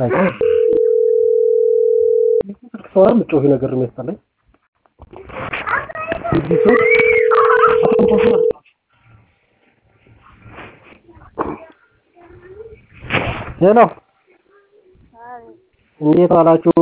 ሰው የምትጮህ ነገር ነው የሚያስጠላኝ። እዚህ ሰው ሄሎ፣ እንዴት ዋላችሁ?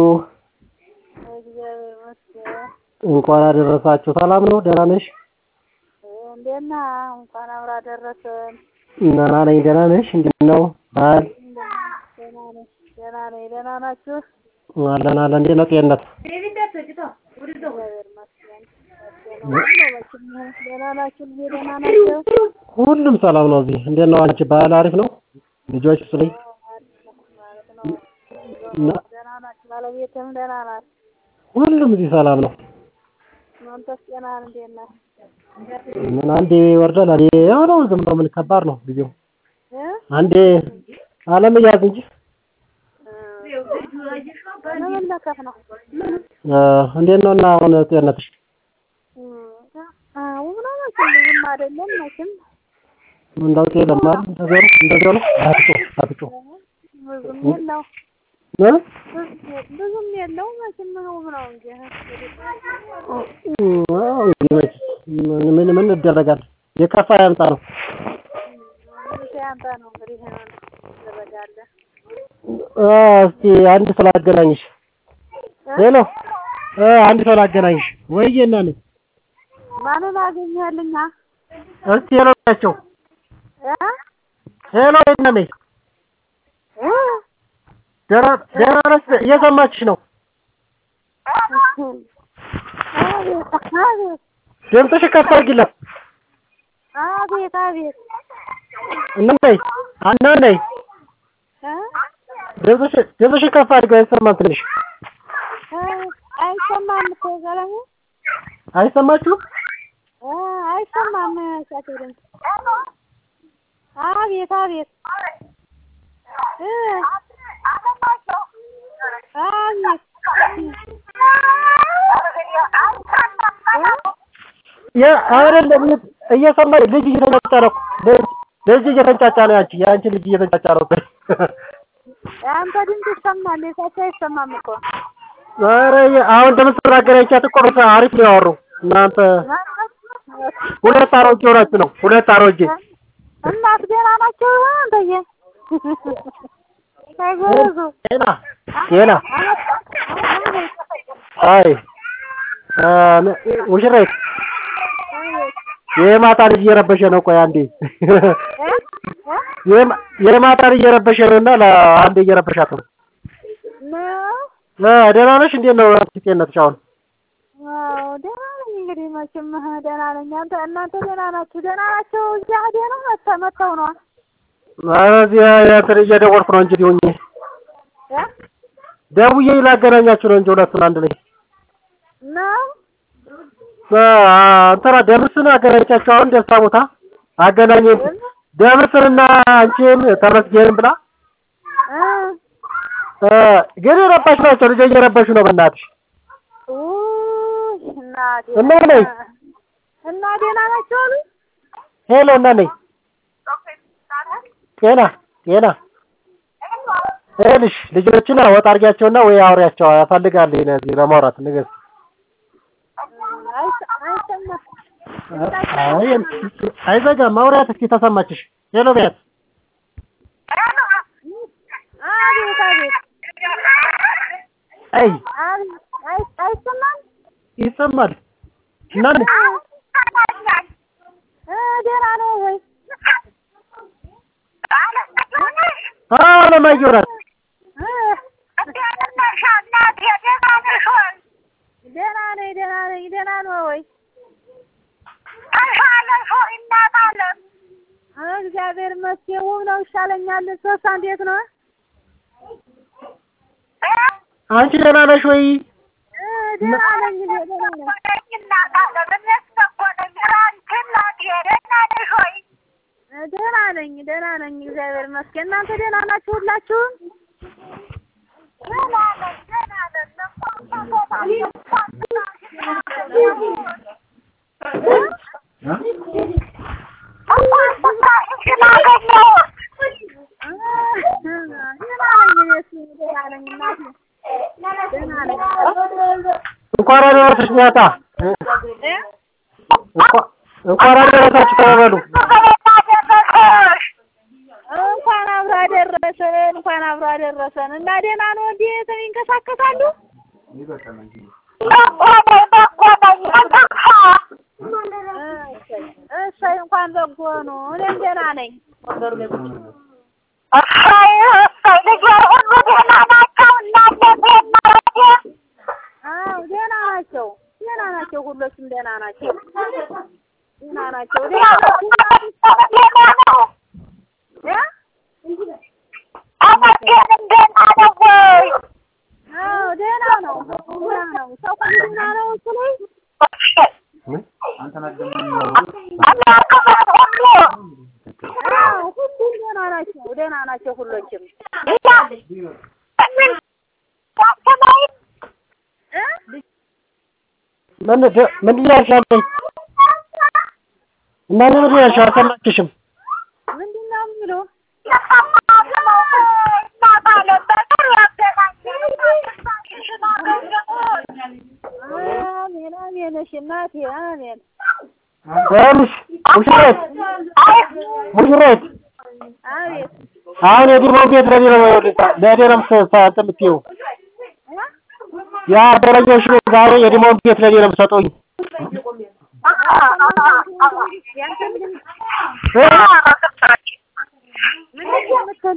እንኳን አደረሳችሁ። ሰላም ነው? ደህና ነሽ? እንዴት ነህ? እንኳን አብራ ደረሰን። ደህና ነኝ። ደህና ነሽ? እንዴት ነው በዓል? ደህና ነኝ፣ ደህና ነኝ። ደህና ናችሁ? አለን አለን። እንዴት ነው ጤንነት? እግዚአብሔር ይመስገን። ደህና ናችሁ? ልጄ ደህና ናቸው? ሁሉም ሰላም ነው እዚህ። እንዴት ነው አንቺ? በዓል አሪፍ ነው? ልጆች ስለኝ ማለት ነው። ደህና ናችሁ? ባለቤትም ደህና ናት? ሁሉም እዚህ ሰላም ነው። አንተስ ጤናህን እንዴት ነህ? ምን አንዴ ይወርዳል፣ አንዴ ያው ነው። ዝም ብሎ ምን ከባድ ነው ጊዜው። እ? አንዴ አለመያዝ እንጂ ለመለከፍ ነው። እ እንዴት ነው እና አሁን ጤንነትሽ? አዎ ነው መቼም ብዙም አይደለም መቼም እንደው የለም አይደል? እንደዚያው ነው እንደዚያው ነው። አትጮህ አትጮህ ብዙም የለው እ ብዙም የለው መቼም ውብ ነው እንጂ አዎ እንግዲህ መቼስ ምን ምን ምን ይደረጋል? የከፋ ያምጣ ነው። እንግዲህ ያንተ ነው እንግዲህ ትደረጋለህ። እ እስኪ አንድ ሰው ላገናኝሽ። ሄሎ እ አንድ ሰው ላገናኝሽ። ወይዬ እና ነኝ ማንን አገኘህልኛ? እስኪ ሄሎ ናቸው። እ? ሄሎ እና ነኝ እ? ደህና ደህና ነሽ? እየሰማችሽ ነው። አቤት አቤት ድምፅሽ ከፍ አድርጊለት። አቤት አቤት እና ነኝ እና ነኝ እ? ድምፅሽ ድምፅሽ ከፍ አድርጊው አይሰማም ትንሽ እ? አይሰማም እኮ ቀለሙ አይሰማችሁም? እ? አይሰማም እሳቴ ድምፅ አቤት አቤት እ? አቤት ያ አይደለም እየሰማ ልጅ እየተንጫጫ ነው። ልጅ ልጅ እየተንጫጫ ነው። ያንቺ ያንቺ ልጅ እየተንጫጫ ነው። የአንተ ድምፅ ይሰማል፣ የእሳቸው አይሰማም እኮ ኧረ አሁን እንደምትሰራ አገናኝቻት እኮ ነው። አሪፍ ነው ያወሩ እናንተ ሁለት አሮጌ ሆናችሁ ነው። ሁለት አሮጌ እናት ደህና ናቸው አንተዬ? አይጎበዙ ጤና ጤና አይ ሙሽራይት የማታ ልጅ እየረበሸ ነው። ቆይ አንዴ የማታ ልጅ እየረበሸ ነው እና ለአንዴ እየረበሻት ነው። ደህና ነሽ? እንዴት ነው ጤንነትሽ አሁን? አዎ ደህና ነኝ። እንግዲህ መቼም ደህና ነኝ። አንተ እናንተ ደህና ናችሁ? ደህና ናቸው? እዚያ ደህና መጥተው መጥተው ነው እዚህ እንትን እየደወልኩ ነው እንጂ ሆኜ እ? ደውዬ ላገናኛችሁ ነው እንጂ ሁለቱን አንድ ላይ ነው እንትና ደምስን አገናኛቸው። አሁን ደስታ ቦታ አገናኘ ደምስንና አንቺን ተመስገን ብላ እ ግን የረባሽ ናቸው። ልጅ እየረበሹ ነው። በእናትሽ ውይ እናቴ እና ነኝ እና ደህና ናቸው አሉ። ሄሎ እና ነኝ ጤና ጤና ይኸውልሽ ልጆችን ወጥ አድርጊያቸውና ወይ አውሪያቸው ያፈልጋል እዚህ ለማውራት ንገር አይዘጋም። ማውራት እስኪ ተሰማችሽ? ሄሎ ቤት አቤት አቤት አይ አቤት አይሰማም? ይሰማል። እና እ ደህና ነው ወይ? አዎ አለማየሁ ናት። ደህና ነኝ ደህና ነኝ። ደህና ነው ወይ? እግዚአብሔር ይመስገን ውብ ነው። ይሻለኛል። ሶስት እንዴት ነው? አንቺ ደህና ነሽ ወይ? ደህና ነኝ ደህና ነኝ። ደህና ነኝ ደህና ነኝ። እግዚአብሔር ይመስገን። እናንተ ደህና ናችሁ ሁላችሁም? ደህና ነኝ እኔስ ደህና እንኳን አደረሰሽ ሚያጣ እንኳን አደረሳችሁ ተባበሉ። እንኳን አብሮ አደረሰን፣ እንኳን አብሮ አደረሰን። እና ደህና ነው እንዴ? ይንቀሳቀሳሉ? እሰይ እንኳን በጎ ነው። እኔም ደህና ነኝ። አዎ ደህና ናቸው፣ ደህና ናቸው። ሁሎችም ደህና ናቸው፣ ደህና ናቸው። አዎ ደህና ነው፣ ደህና ነው። ሰው ሁሉ ደህና ነው እሱ ላይ አዎ ሁሉም ደህና ናቸው፣ ደህና ናቸው ሁሎችም ምን ምንድን ነው ያልሻለኝ? እናንተ ምንድን ነው ያልሽው? አልሰማችሽም። ምንድን ነው የሚለው? አሜን አሜን። እሺ እናቴ አሜን። ይኸውልሽ ሙሽሬት ሙሽሬት አቤት አሁን የዲሞን ቤት ለኔ ነው ለኔ ነው እንትን የምትይው ያደረገሽ ዛሬ የዲሞን ቤት ለኔ ነው የምትሰጠኝ። ያንተ ምንድን እ? ምንድን ነው የምትል?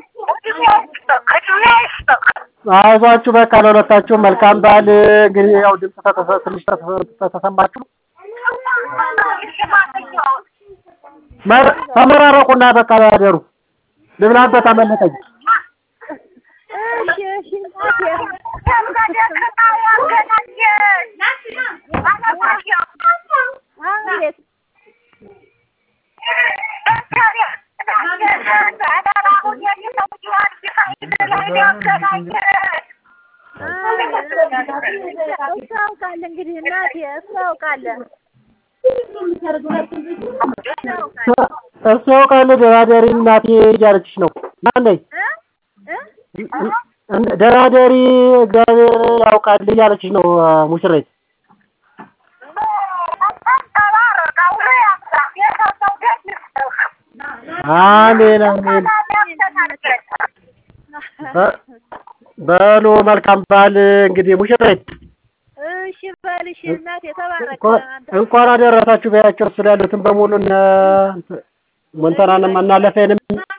አይዟችሁ በቃ ለሁለታችሁ መልካም በዓል። እንግዲህ ያው ድምፅ ተተሰ- ትንሽ ተተሰ- ተተሰማችሁ መ- ተመራረቁና በቃ ያደሩ ልብላበት አመለጠኝ። እሺ እሺ እናቴ አቤት እሱ ያውቃል እንግዲህ እናቴ እሱ ያውቃል እሱ ያውቃል እሱ ያውቃል ደራደሪ እናቴ እያለችሽ ነው። ማነኝ እ እ ደራደሪ እግዚአብሔር ያውቃል እያለችሽ ነው ሙሽሬት። አሜን አሜን። በ- በሉ መልካም በዓል እንግዲህ ሙሽሬት እሺ በልሽ እናቴ ተባረክ እንኳን- እንኳን አደረሳችሁ በያቸው እሱ ላይ ያሉትን በሙሉ እነ ሞንተናንም እናለፈንም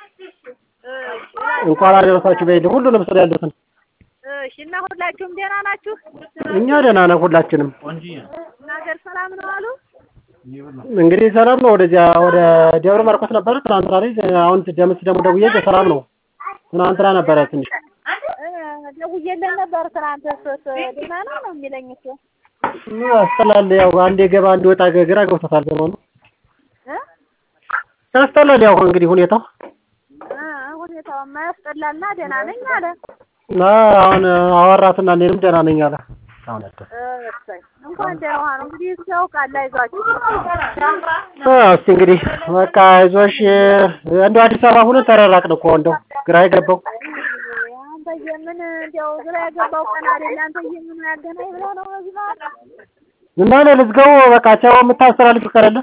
እንኳን አደረሳችሁ በይልኝ ሁሉንም ስለ ያሉትን እሺ እና ሁላችሁም ደህና ናችሁ? እኛ ደህና ነን ሁላችንም። እና ሀገር ሰላም ነው አሉ? እንግዲህ ሰላም ነው። ወደዚያ ወደ ደብረ ማርቆስ ነበረ ትናንትና ላይ አሁን ደምስ ደግሞ ደውዬ ሰላም ነው። ትናንትና ነበረ ትንሽ እ ደውዬለት ነበር ትናንት እሱስ ደህና ነው ነው የሚለኝ እሱ ያስጠላል። ያው አንዴ ገባ አንዴ ወጣ ግራ ገብቶታል ዘመኑ እ ያስጠላል። ያው እንግዲህ ሁኔታው እ ሁኔታውማ ያስጠላልና ደህና ነኝ አለ። እና አሁን አወራትና እኔንም ደህና ነኝ አለ። አሁን ያደረ እሰይ እንኳን ደህና ዋሉ። እንግዲህ እሱ ያውቃል። አይዟችሁ እስቲ እንግዲህ በቃ አይዞሽ። እንደው አዲስ አበባ ሁነን ተራራቅን እኮ እንደው ግራ የገባው አንተዬ ምን እንዲያው ግራ ያገባው ቀን አይደል? አንተዬ ምን ያገናኝ ብለህ ነው በዚህ መሀል እና እኔ ልዝጋው በቃ ቻው የምታስተላልፍ ከሌለ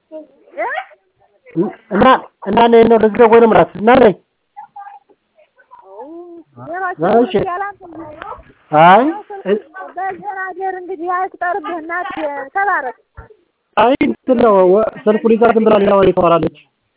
እ እና እና እኔ ነው ልዝጋው ወይንም እራት እና ነኝ እሺ። አይ በደህና አደር እንግዲህ አይቁጠርብህ እናት ተባረክ። አይ እንትን ነው ወ- ስልኩን ይዛ ዝም ብላ ሌላ ወሬ ታወራለች።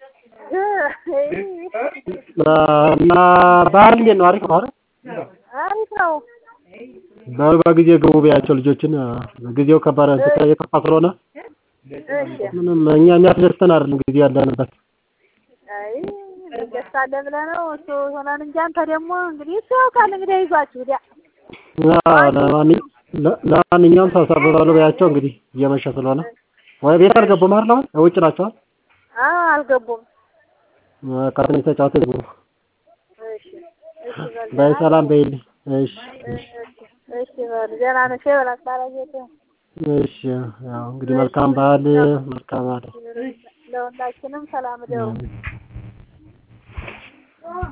እና ባህል እንዴት ነው? አሪፍ ነው አይደል? አሪፍ ነው። በ- በጊዜ ግቡ በያቸው ልጆችን ጊዜው ከባድ እንትን የከፋ ስለሆነ እሺ ምንም እኛ የሚያስደስተን አይደለም ጊዜ ያለንበት። አይ ደስ አለ ብለህ ነው እሱ ሆነን እንጂ አንተ ደግሞ እንግዲህ እሱ ያውቃል እንግዲህ አይዟችሁ ዲያ አዎ፣ ለማንኛ- ለ- ለማንኛውም ሰብሰብ በሉ በያቸው እንግዲህ እየመሸ ስለሆነ ወይ ቤት አልገቡም አይደል? አሁን ውጭ ናቸዋል። አዎ አልገቡም። በቃ ትንሽ ተጫውተው ይግቡ። እሺ እሺ በል በይ ሰላም በይልኝ። እሺ እሺ እሺ በል ደህና ነሽ በላት ባለቤት እሺ ያው እንግዲህ መልካም በዓል መልካም በዓል ለሁላችንም ሰላም ደሩ